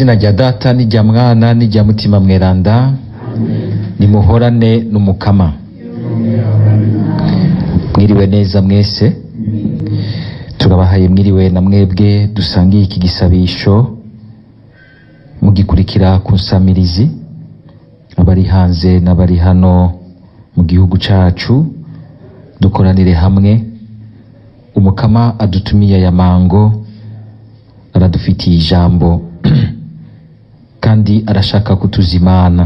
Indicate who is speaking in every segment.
Speaker 1: izina rya data n'irya mwana n'irya mutima mweranda nimuhorane n'umukama mwiriwe neza mwese turabahaye mwiriwe na mwebwe dusangiye iki gisabisho mugikurikira ku nsamirizi abari hanze n'abari hano mu gihugu cacu dukoranire hamwe umukama adutumiye aya mango aradufitiye ijambo kandi arashaka kutuzimana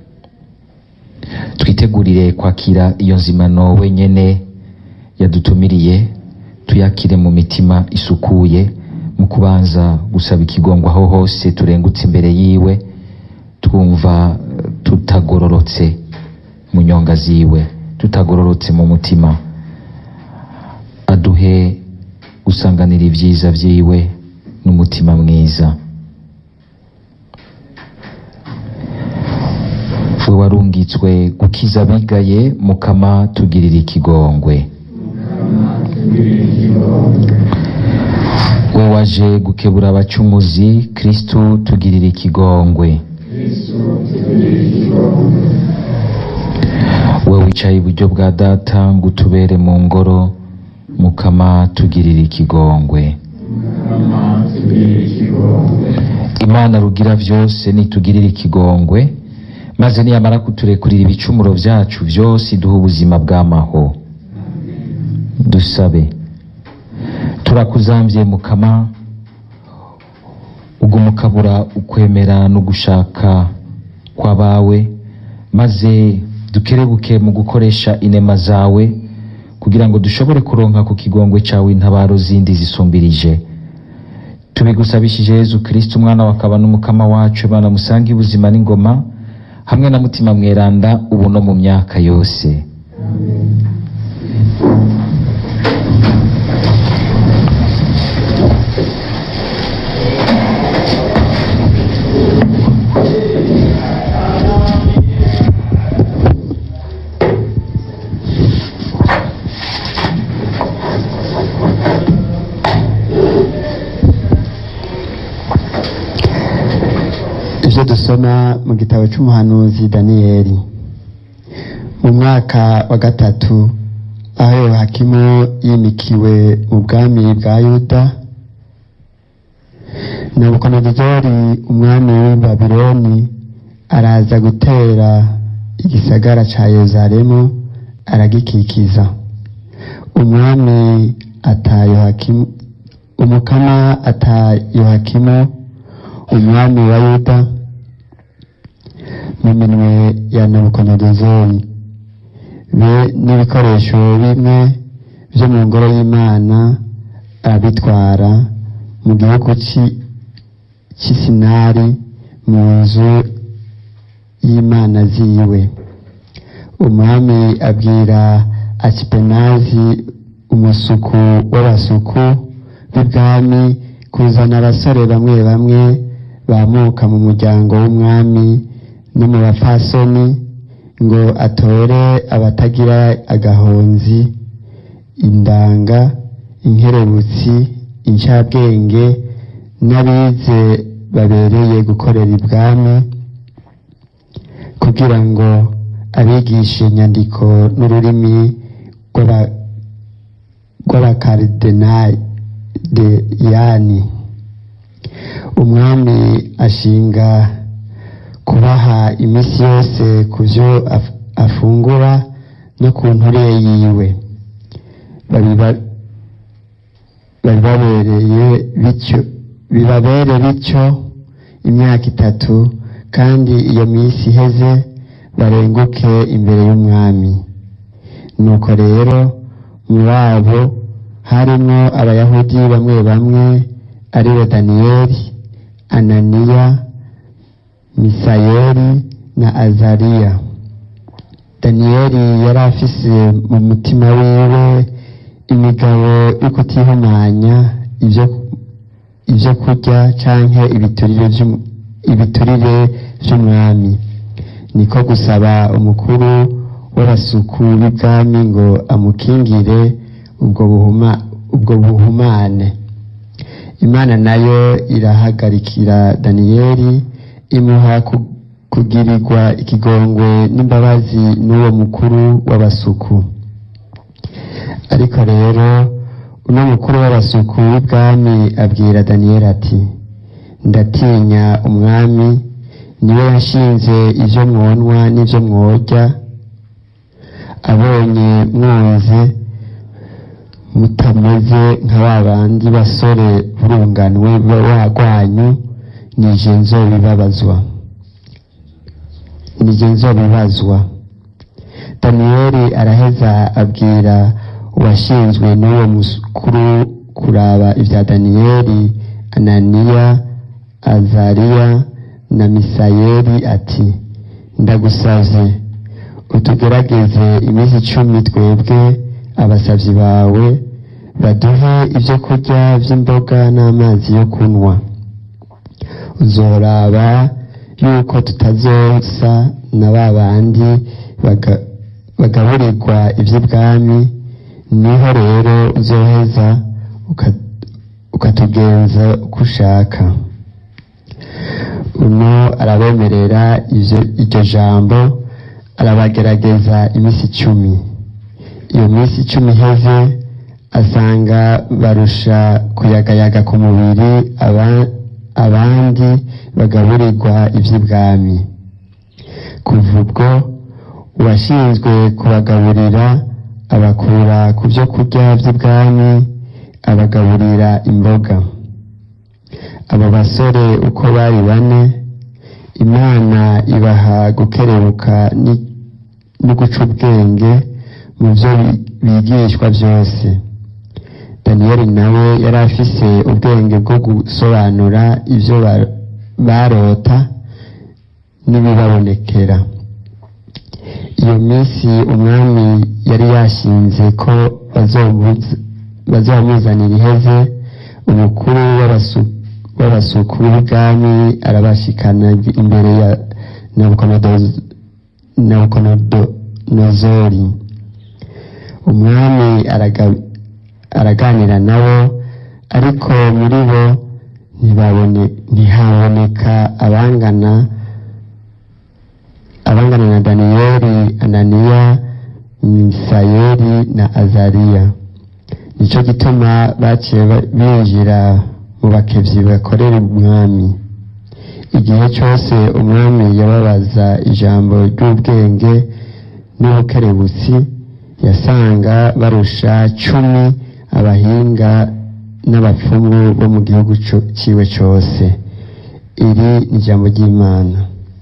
Speaker 1: twitegurire kwakira iyo nzimano wenyene yadutumiriye tuyakire mu mitima isukuye mu kubanza gusaba ikigongo aho hose turengutse imbere yiwe twumva eh, tutagororotse mu nyonga ziwe tutagororotse mu mutima aduhe gusanganira ibyiza vyiwe n'umutima mwiza we warungitswe gukiza abigaye mukama tugirira ikigongwe we waje gukebura abacumuzi kristu tugirira ikigongwe we wicaye iburyo bwa data ngo utubere mu ngoro mukama tugirira ikigongwe imana rugira vyose nitugirira ikigongwe maze niyamara kuturekurira ibicumuro vyacu vyose iduha ubuzima bw'amaho dusabe turakuzamvye mukama ubwo mukabura ukwemera no gushaka kw'abawe maze dukerebuke mu gukoresha inema zawe kugira ngo dushobore kuronka ku kigongwe cawe intabaro zindi zisumbirije tubigusabishije yezu kristo umwana wakaba n'umukama wacu bana musange ubuzima n'ingoma hamwe na mutima mweranda ubu no mu myaka yose
Speaker 2: ibyo dusoma mu gitabo cy'umuhanuzi daniyeli mu mwaka wa gatatu aho yohakimu yimikiwe mu bwami bwa yuda nabukonozori umwami w'i babiloni araza gutera igisagara ca yeruzalemu aragikikiza umwami ata yohakimu umukama ata yohakimu umwami wa yuda mu minwe ya nabukonozori be n'ibikoresho bimwe vyo mu ngoro y'imana arabitwara mu gihugu ci- cy'isinari mu nzu y'imana ziwe umwami abwira asipenazi umusuku w'abasuku b'ibwami kuzana abasore bamwe bamwe bamuka mu muryango w'umwami no mu bapfasoni ngo atore abatagira agahonzi indanga inkerebutsi incabwenge n'abize babereye gukorera ibwami kugira ngo abigishe inyandiko n'ururimi rw'aba- rw'abakaridenayani umwami ashinga kubaha iminsi yose ku byo af- afungura no ku nture yiwe babiba- babibabereye bityo bibabere bityo imyaka itatu kandi iyo minsi iheze barenguke imbere y'umwami nuko rero mu babo harimo abayahudi bamwe bamwe ari bo daniyeli ananiya misayeli na azariya daniyeli yari afise mu mutima wiwe imigabo yo kutihumanya ibyo ibyo kurya canke ibiturire vy'um- ibiturire vy'umwami niko gusaba umukuru w'abasuku b'ibwami ngo amukingire ubwo buhuma ubwo buhumane imana nayo irahagarikira daniyeli imuha ku- kugirirwa ikigongwe n'imbabazi n'uwo mukuru w'abasuku ariko rero uno mukuru w'abasuku w'ibwami abwira daniyeli ati ndatinya umwami niwe yashinze ibyo mwonwa n'ibyo mworya abonye mwunze mutameze nka ba bandi basore burunganwe wagwanyu nije nzobibabazwa nije nzobibazwa daniyeli araheza abwira uwashinzwe n'uwo mukuru kuraba ibya daniyeli ananiya azariya na misayeli ati ndagusavye utugerageze iminsi icumi twebwe abasavyi bawe baduhe ibyo kurya by'imboga n'amazi yo kunywa uzoraba yuko tutazosa na ba bandi baga- bagaburirwa iby'ibwami niho rero uzoheza uka- ukatugenza uko ushaka uno arabemerera ivyo- iryo jambo arabagerageza iminsi icumi iyo minsi icumi iheze asanga barusha kuyagayaga ku mubiri aba- abandi bagaburirwa iby'ibwami kuva ubwo uwashinzwe kubagaburira abakura ku byo kurya by'ibwami abagaburira imboga abo basore uko bari bane imana ibaha gukerebuka ni- no guca ubwenge mu byo bi- bigishwa byose daniyeli nawe yari afise ubwenge bwo gusobanura ibyo ba- barota n'ibibabonekera iyo minsi umwami yari yashinze ko bazomuza- bazamuzanira iheze umukuru w'abasu- w'abasuku b'ubwami arabashikana imbere ya Nabukodonozo- nabukodonozori umwami araga- araganira nabo ariko muri bo ntibabone- ntihaboneka abangana abangana na daniyeli ananiya misayeli na azariya nicyo gituma baciye ba- binjira mu bakevyi bakorera umwami igihe cyose umwami yababaza ijambo ry'ubwenge n'ubukerebutsi yasanga barusha cumi abahinga n'abapfumu bo mu gihugu co- ciwe cyose iri ni ijambo ry'imana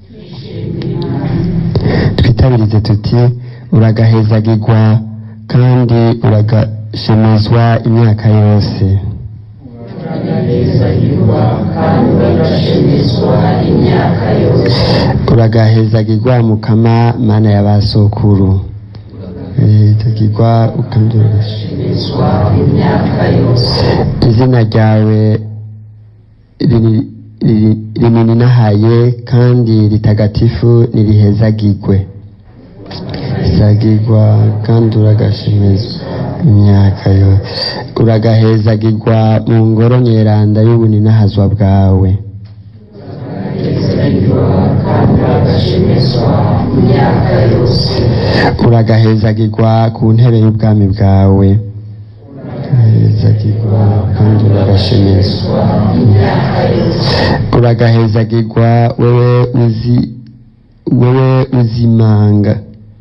Speaker 2: twitabirize tuti uragahezagirwa kandi uragashemezwa imyaka yose
Speaker 3: uragahezagirwa kandi uragashemezwa imyaka yose
Speaker 2: uragahezagirwa mukama mana ya ba sokuru hezagirwa kandi uragashe-
Speaker 3: uragashemezwa imyaka yose
Speaker 2: izina ryawe riri- riri- rininahaye kandi ritagatifu nirihezagirwe hezagirwa kandi uragashemezwa imyaka yose uragahezagirwa mu ngoro nyeranda y'ubuninahazwa bwawe
Speaker 3: uragahezagirwa kandi uragashemezwa imyaka yose
Speaker 2: uragahezagirwa ku ntebe y'ubwami bwawe uragahezagirwa kandi uragashemezwa
Speaker 3: imyaka yose
Speaker 2: uragahezagirwa wewe uzi wewe uzimanga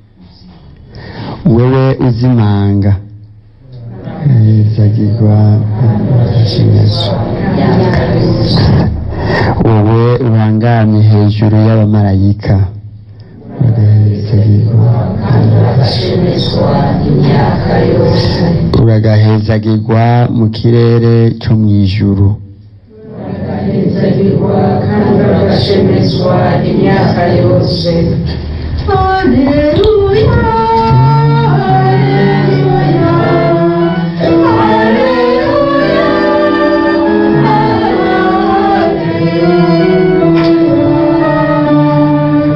Speaker 2: wewe uzimanga hezagirwa uragashemezwa
Speaker 3: imyaka yose
Speaker 2: wowe uhangamye hejuru y'abamarayika uragahezagirwa
Speaker 3: kandi uragashemezwa imyaka yose
Speaker 2: uragahezagirwa mu kirere cyo mu ijuru
Speaker 3: uragahezagirwa kandi uragashemezwa imyaka yose Haleluya, haleluya, haleluya,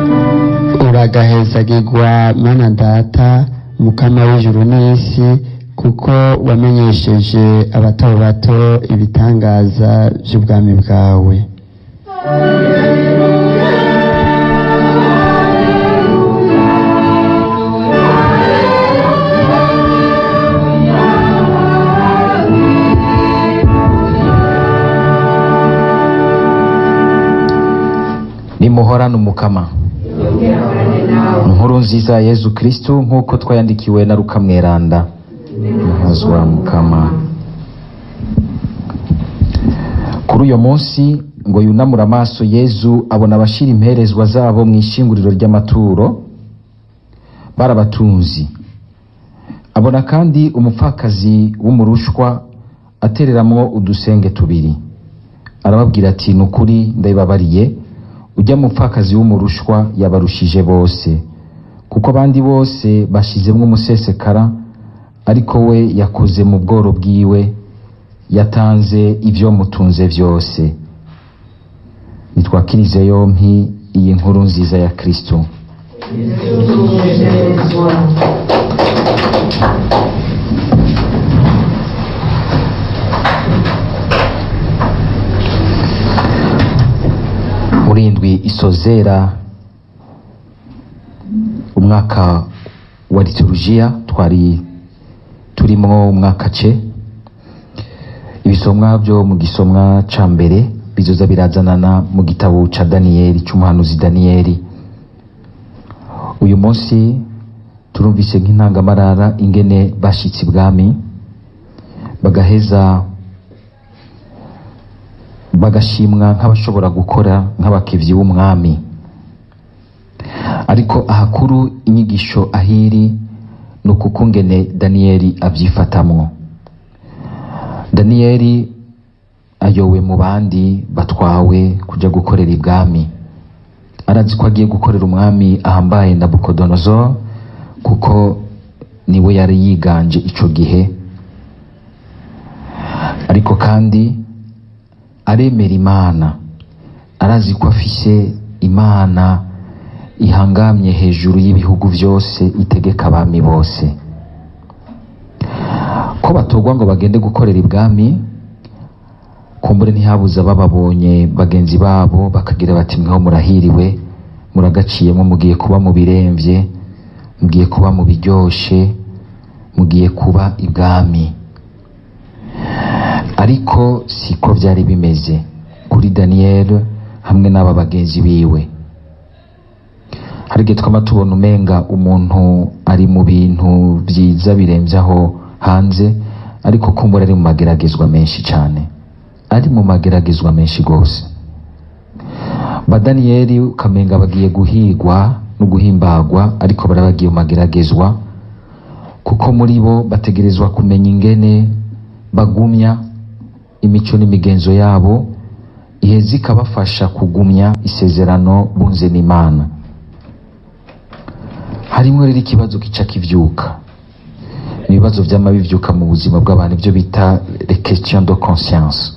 Speaker 3: haleluya.
Speaker 2: uragahezagirwa mana data mukama w'ijuru n'isi kuko wamenyesheje abato bato ibitangaza by'ubwami bwawe
Speaker 1: nimuhorane umukama inkuru nziza ya yezu kristu nk'uko twayandikiwe na ruka mweranda muhazwa mukama kuri uyo munsi ngo yunamure amaso yezu abona abashira imperezwa zabo mu ishinguriro ry'amaturo barabatunzi abona kandi umupfakazi w'umurushwa atereramwo udusenge tubiri arababwira ati ni ukuri ndabibabariye ujya mupfakazi w'umurushwa yabarushije bose kuko abandi bose bashizemwo umusesekara ariko we yakoze mu bworo bwiwe yatanze ibyo mutunze byose nitwakirize yompi iyi nkuru nziza ya kristo muri indwi isozera umwaka wa liturujia twari turimwo umwaka ce ibisomwa byo mu gisomwa ca mbere bizoza birazanana mu gitabo ca daniyeli c'umuhanuzi daniyeli uyu munsi turumvise nk'intangamarara ingene bashitse ibwami bagaheza bagashimwa nk'abashobora gukora nk'abakevyi b'umwami ariko ahakuru inyigisho ahiri ni ukukungene daniyeli avyifatamwo daniyeli ayowe mu bandi batwawe kuja gukorera ibwami arazi ko agiye gukorera umwami ahambaye nabukodonozor kuko niwe yari yiganje ico gihe ariko kandi aremera imana arazi ko afise imana ihangamye hejuru y'ibihugu byose itegeka abami bose ko batorwa ngo bagende gukorera ibwami kumbure ntihabuze bababonye bagenzi babo bakagira bati mweho murahiriwe muragaciyemo mugiye kuba mu biremvye mugiye kuba mu biryoshe mugiye kuba ibwami ariko siko byari bimeze kuri daniyeli hamwe n'aba bagenzi biwe hari igihe twama tubona umenga umuntu ari mu bintu byiza birembye aho hanze ariko kumbura ari mu mageragezwa menshi cyane ari mu mageragezwa menshi rwose badaniyeli ukamenga bagiye guhigwa no guhimbagwa ariko bari bagiye mu mageragezwa kuko muri bo bategerezwa kumenya ingene bagumya imico n'imigenzo yabo iheza ikabafasha kugumya isezerano bunze n'imana harimo rero ikibazo kica kivyuka ibibazo vyama bivyuka mu buzima bw'abantu ibyo bita les questions de conscience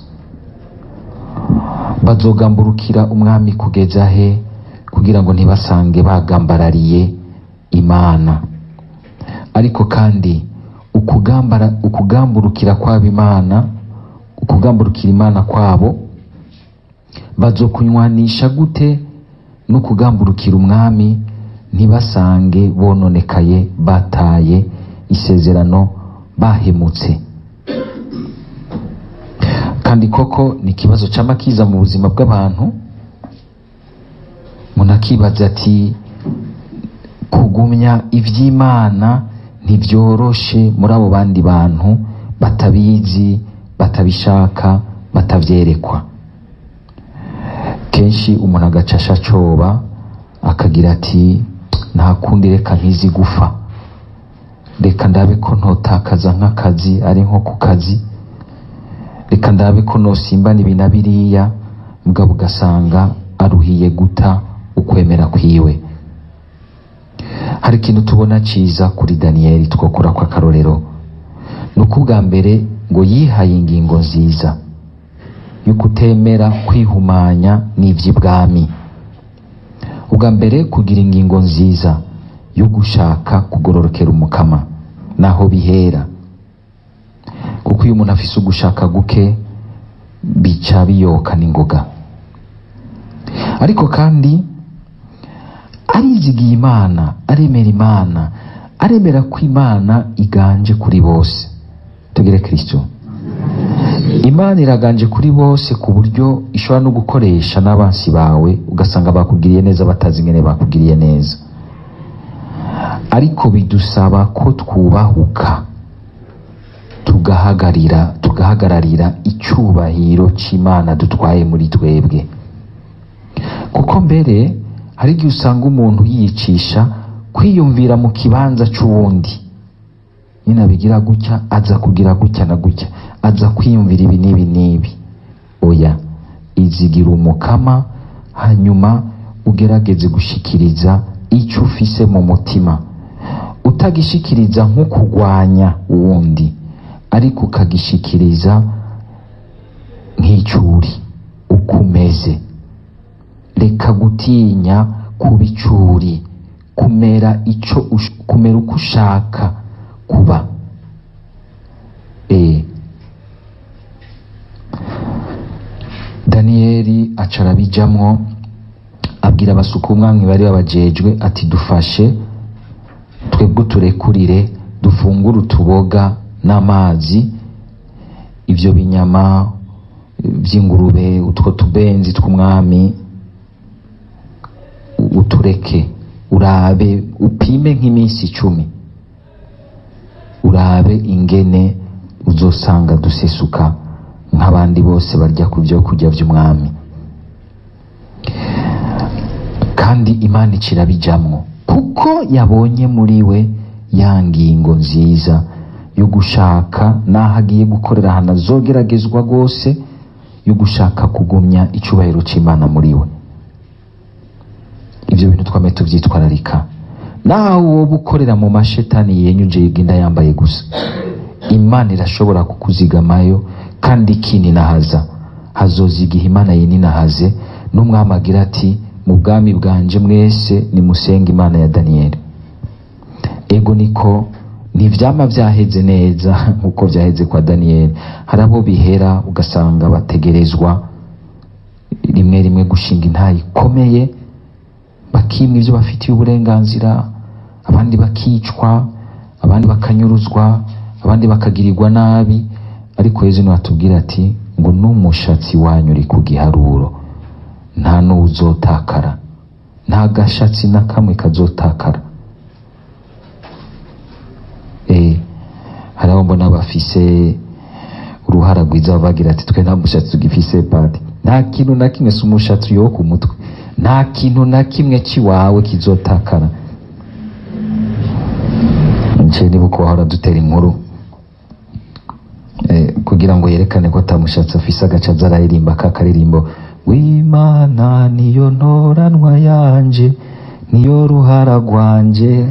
Speaker 1: bazogamburukira umwami kugeza he kugira ngo ntibasange bagambarariye imana ariko kandi ukugambara ukugamburukira kwabo imana ukugamburukira imana kwabo bazokunywanisha gute no kugamburukira umwami ntibasange bononekaye bataye isezerano bahemutse kandi koko ni ikibazo cy'amakiza mu buzima bw'abantu umuntu akibaza ati kugumya iby'imana ntibyoroshe muri abo bandi bantu batabizi batabishaka batavyerekwa kenshi umuntu agacasha acoba akagira ati nta kundi reka ntizi gufa reka ndabe ko ntotakaza nk'akazi ari nko ku kazi reka ndabe ko nosimbana ibi na biriya mugabo ugasanga aruhiye guta ukwemera kwiwe hari ikintu tubona ciza kuri daniyeli twokura ko akarorero ni uko ubwa mbere ngo yihaye ingingo nziza yo kutemera kwihumanya n'ivy'ibwami ubwa mbere kugira ingingo nziza yo gushaka kugororokera umukama naho bihera kuko iyo umuntu afise ugushaka guke bica biyoka n'ingoga ariko kandi arizigiye imana aremera imana aremera ko imana iganje kuri bose tugere kristo imana iraganje kuri bose ku buryo ishobora no gukoresha n'abansi bawe ugasanga bakugiriye neza batazi ingene bakugiriye neza ariko bidusaba ko twubahuka tugahagarira tugahagararira icyubahiro cy'imana dutwaye muri twebwe kuko mbere hari igihe usanga umuntu yiyicisha kwiyumvira mu kibanza cy'uwundi nyine abigira gutya aza kugira gutya na gutya aza kwiyumvira ibi n'ibi n'ibi oya izigira umukama hanyuma ugerageze gushikiriza icyo ufise mu mutima utagishikiriza nko kurwanya uwundi ariko ukagishikiriza nk'icyuri uko umeze reka gutinya kuba icuri kumera ico ush- kumera uko ushaka kuba eh daniyeli aca arabijamwo abwira abasuka umwami bari babajejwe ati dufashe twebwe turekurire dufungure utuboga n'amazi ivyo binyama vy'ingurube utwo tubenzi tw'umwami utureke urabe upime nk'iminsi icumi urabe ingene uzosanga dusesuka nk'abandi bose barya ku byo kurya by'umwami kandi imana ikirabijamwo kuko yabonye muri we ya ngingo nziza yo gushaka n'aho agiye gukorera ahantu azogeragezwa rwose yo gushaka kugumya icyubahiro cy'imana muri we ibyo bintu twame tubyitwararika nawe wowe ukorera mu mashetani yenyuje yigenda yambaye gusa imana irashobora kukuzigamayo kandi ikininahaza hazoza igihe imana yininahaze n'umwami agira ati mu bwami bwanje mwese nimusenge imana ya daniyeli ego niko ntivyama vyaheze neza nk'uko vyaheze kwa daniyeli hari abo bihera ugasanga bategerezwa rimwe rimwe gushinga intayi ikomeye bakimwa ibyo bafitiye uburenganzira abandi bakicwa abandi bakanyuruzwa abandi bakagirirwa nabi ariko yezu niwe atubwira ati ngo n'umushatsi wanyu uri ku giharuro nta n'uwuzotakara nta gashatsi na kamwe kazotakara eh hari abo mbona bafise uruhara rwiza bagira ati twe nta mushatsi tugifise pati nta kintu na kimwe si umushatsi yo ku mutwe nta kintu na kimwe cy'iwawe kizotakara nce niba uko wahora dutera inkuru eh, kugira ngo yerekane ko atamushatsi afise agaca aza araririmba ka karirimbo w'imana niyo ntoranwa yanje niyo ruhara rwanje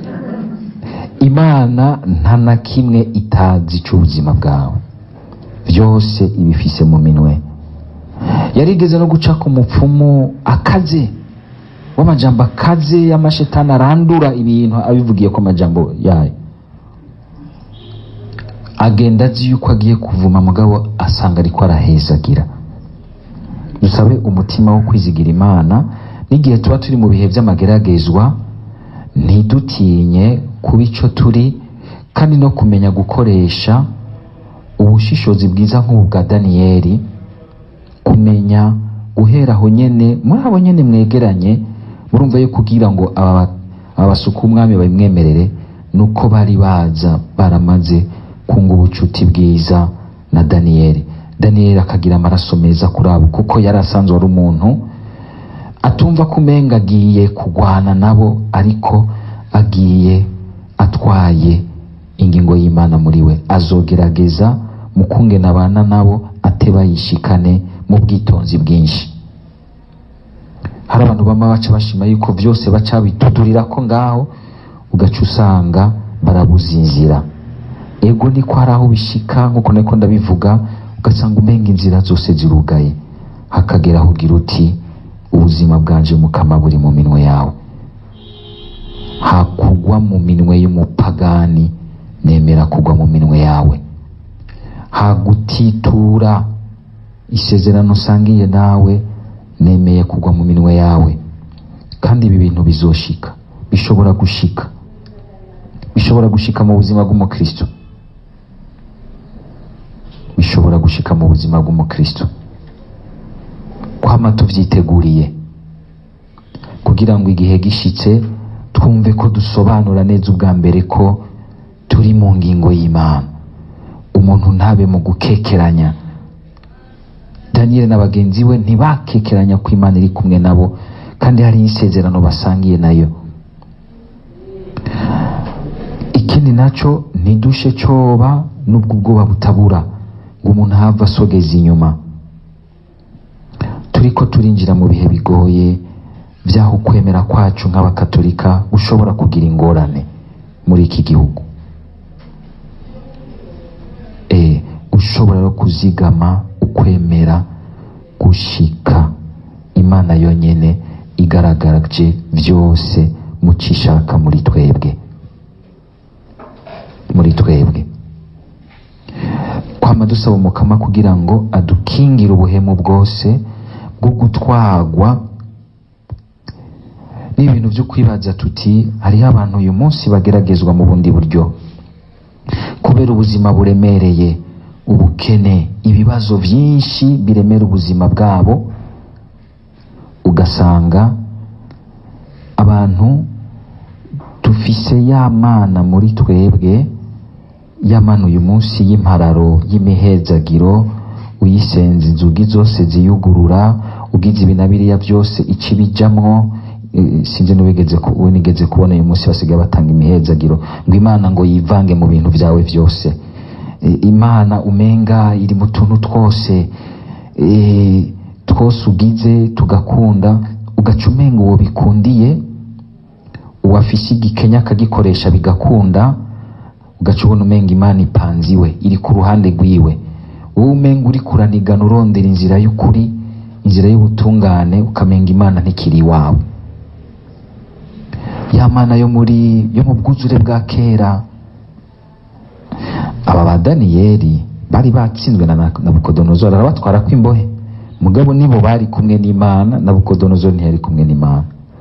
Speaker 1: imana nta na kimwe itazi cy'ubuzima bwawe byose ibifise mu minwe yarigeze no guca ku mupfumu akaze w'amajambo akaze y'amashetani arandura ibintu abivugiye ko amajambo yayo agenda azi yuko agiye kuvuma mugabo asanga ariko arahezagira dusabe umutima wo kwizigira imana n'igihe tuba turi mu bihe by'amageragezwa ntidutinye kuba icyo turi kandi no kumenya gukoresha ubushishozi bwiza nk'ubu bwa daniyeli kumenya guhera aho nyene muri abo nyene mwegeranye murumva yo kugira ngo aba aba basuka umwami babimwemerere nuko bari baza baramaze kunga ubucuti bwiza na daniyeli daniyeli akagira amaraso meza kuri abo kuko yari asanzwe ari umuntu atumva ko umenga agiye kugwana nabo ariko agiye atwaye ingingo y'imana muri we azogerageza mu kungena abana nabo ateba yishikane mu bwitonzi bwinshi hari abantu bama baca bashima yuko byose baca bitudurira ko ngaho ugaca usanga barabuza inzira ego niko hari aho bishika nkuko niko ndabivuga ugasanga umenga inzira zose zirugaye hakagera aho ugira uti ubuzima bwanje mukama buri mu minwe yawe hakugwa mu minwe y'umupagani nemera kugwa mu minwe yawe hagutitura isezerano usangiye nawe nemeye kugwa mu minwe yawe kandi ibi bintu bizoshika bishobora gushika bishobora gushika mu buzima bw'umukristo bishobora gushika mu buzima bw'umukristo kwama tuvyiteguriye kugira ngo igihe gishitse twumve ko dusobanura neza ubwa mbere ko turi mu ngingo y'imana umuntu ntabe mu gukekeranya daniyeli na bagenzi we ntibakekeranya ko imana iri kumwe nabo kandi hari isezerano basangiye nayo ikindi naco ntidushe coba n'ubwo ubwoba butabura ngo umuntu ahava asogeza inyuma turiko turinjira mu bihe bigoye by'aho ukwemera kwacu nk'abakatolika ushobora kugira ingorane muri iki gihugu e, ushobora no kuzigama ukwemera gushika imana yonyene igaragaje byose mucishaka muri twebwe muri twebwe kwama dusaba umukama kugira ngo adukingire ubuhemu bwose bwo gutwagwa n'ibintu byo kwibaza tuti hariho abantu uyu munsi bageragezwa mu bundi buryo kubera ubuzima buremereye ubukene ibibazo byinshi biremera ubuzima bwabo ugasanga abantu dufise ya mana muri twebwe ya mana uyu munsi y'impararo y'imihezagiro uyisenza inzugi zose ziyugurura ugize ibi na biriya byose ici bijamwo eh, sinzi n'uwigeze ku- uwo nigeze kubona uyu munsi basigaye batanga imihezagiro ngo imana ngo yivange mu bintu byawe byose Eh, imana umenga iri mu tuntu twose eh, twose ugize tugakunda ugaca umenga uwo bikundiye uwafise igikenya akagikoresha bigakunda ugaca ubona umenga imana ipanze iwe iri ku ruhande rwiwe wowe umenga uri kuranigana urondera inzira y'ukuri inzira y'ubutungane ukamenga imana ntikiri iwawe ya mana yo muri yo mu bwuzure bwa kera aba ba daniyeli bari batsinzwe na nabukodonozori arabatwara kw'imbohe mugabo nibo bari kumwe n'imana nabukodonozori ntiyari kumwe n'imana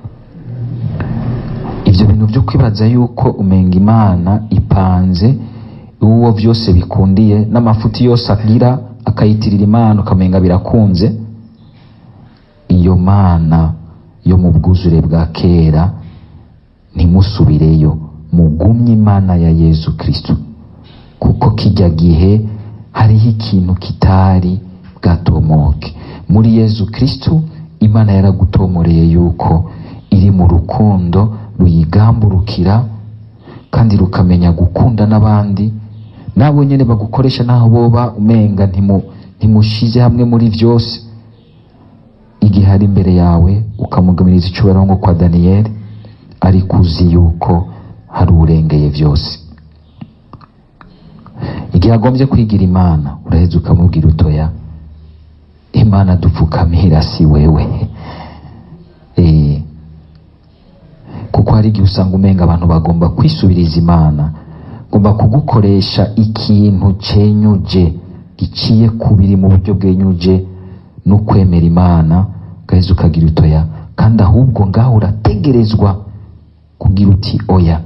Speaker 1: ibyo bintu byo kwibaza yuko umenga imana ipanze uwo byose bikundiye n'amafuti yose agira akayitirira imana ukamenga birakunze iyo mana yo mu bwuzure bwa kera ntimusubireyo mugumye imana ya yezu kristo kuko kijya gihe hariho ikintu kitari bwatomoke muri yezu kristo imana yaragutomoreye yuko iri mu rukundo ruyigamburukira kandi rukamenya gukunda n'abandi nabo nyine bagukoresha naho boba umenga ntimu ntimushize hamwe muri byose igihe ari imbere yawe ukamugamiriza icyubahiro nko kwa daniyeli ariko uzi yuko hari urengeye byose igihe agombye kwigira imana uraheza ukamubwira utoya imana dupfukamira si wewe Eh, kuko hari igihe usanga umenga abantu bagomba kwisubiriza imana ngomba kugukoresha ikintu cenyuje giciye kubiri mu buryo bwenyuje no kwemera imana ugaheza ukagira utoya kandi ahubwo ngaho urategerezwa kugira uti oya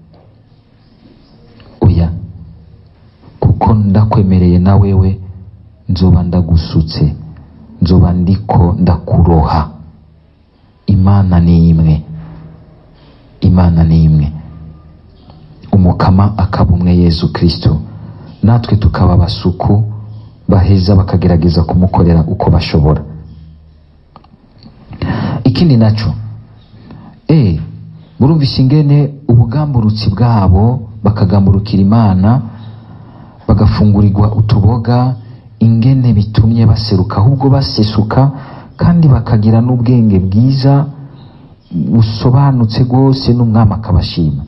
Speaker 1: oya kuko ndakwemereye na wewe nzoba ndagusutse nzoba ndiko ndakuroha imana ni imwe imana ni imwe umukama akaba umwe yesu kristo natwe tukaba abasuku baheza bakagerageza kumukorera uko bashobora ikindi naco e murumvise ingene ubugamburutsi bwabo bakagamburukira imana bagafungurirwa utuboga ingene bitumye baseruka ahubwo basesuka kandi bakagira n'ubwenge bwiza busobanutse rwose n'umwami akabashima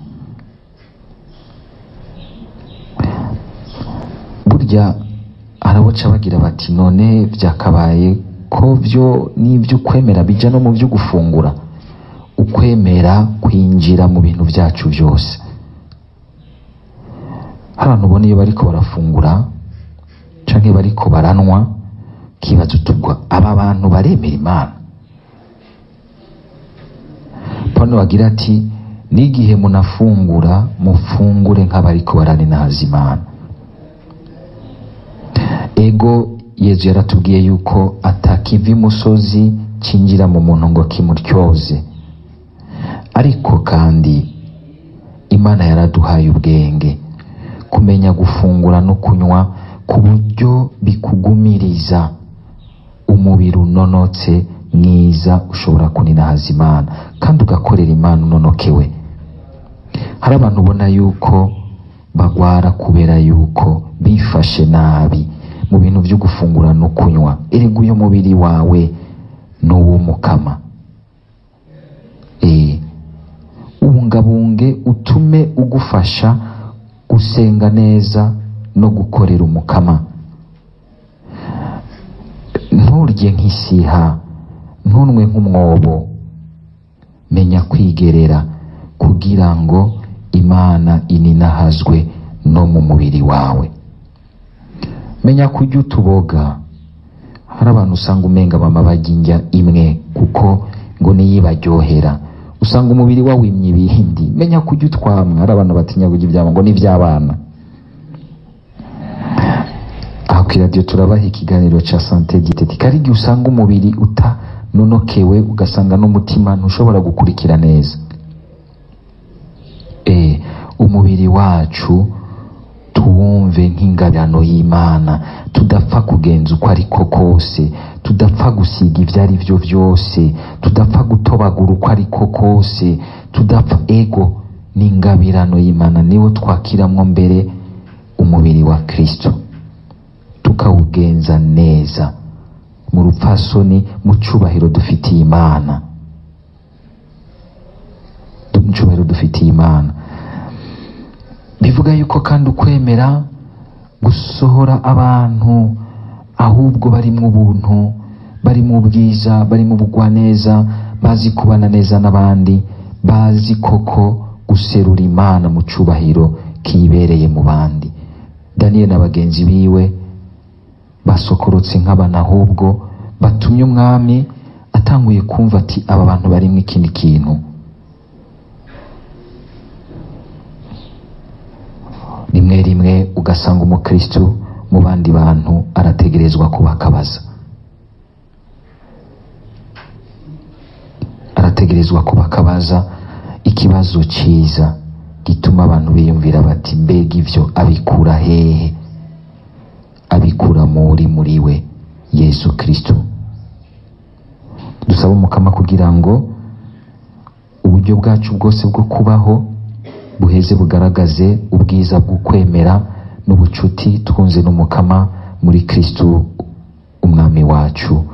Speaker 1: burya araboca bagira bati none byakabaye ko byo n'ibyo ukwemera bijya no mu byo gufungura ukwemera kwinjira mu bintu byacu byose hari abantu ubona iyo bariko barafungura canke bariko baranwa kibaza utubwo aba bantu baremera imana pano bagira ati n'igihe munafungura mufungure nk'abariko baraninahaza imana ego yezu yaratubwiye yuko atakiva imusozi cinjira mu muntu ngo kimuryoze ariko kandi imana yaraduhaye ubwenge kumenya gufungura no kunywa ku buryo bikugumiriza umubiri unonotse mwiza ushobora kuninahaza imana kandi ugakorera imana unonokewe hari abantu ubona yuko bagwara kubera yuko bifashe nabi mu bintu byo gufungura no kunywa erega uyu mubiri wawe ni uw'umukama eh ubungabunge utume ugufasha gusenga neza no gukorera umukama nturye nk'isiha ntunwe nk'umwobo menya kwigerera kugira ngo imana ininahazwe no mu mubiri wawe menya kurya utuboga hari abantu usanga umenga mama bajya indya imwe kuko ngo niyo ibaryohera usanga umubiri wawimye ibindi menya kurya utwamwe hari abantu batinya kurya ibyabo ngo ni iby'abana aha ku iradiyo turabaha ikiganiro cya sante giteti hari igihe usanga umubiri utanonokewe ugasanga n'umutima ntushobora gukurikira neza eh umubiri wacu tuwumve nk'ingabirano y'imana tudapfa kugenza uko ariko kose tudapfa gusiga ibyo ari byo byose tudapfa gutobagura uko ariko kose tudapfa ego ni ingabirano y'imana niwo twakiramwo mbere umubiri wa kristo tukawugenza neza mu rupfasoni mu cyubahiro dufitiye imana mu cyubahiro dufitiye imana bivuga yuko kandi ukwemera gusohora abantu ahubwo bari mu buntu bari mu bwiza bari mu bugwaneza bazi kubana neza n'abandi bazi koko guserura imana mu cyubahiro kibereye mu bandi daniyeli na bagenzi biwe basokorotse nk'abana ahubwo batumye umwami atanguye kumva ati aba bantu barimo ikindi kintu rimwe rimwe ugasanga umukristu mu bandi bantu arategerezwa kubakabaza arategerezwa kubakabaza ikibazo cyiza gituma abantu biyumvira bati mbega ibyo abikura hehe abikura muri muri we yesu kristo dusaba umukama kugira ngo uburyo bwacu bwose bwo kubaho buheze bugaragaze ubwiza bw'ukwemera n'ubucuti twunze n'umukama muri kristo umwami wacu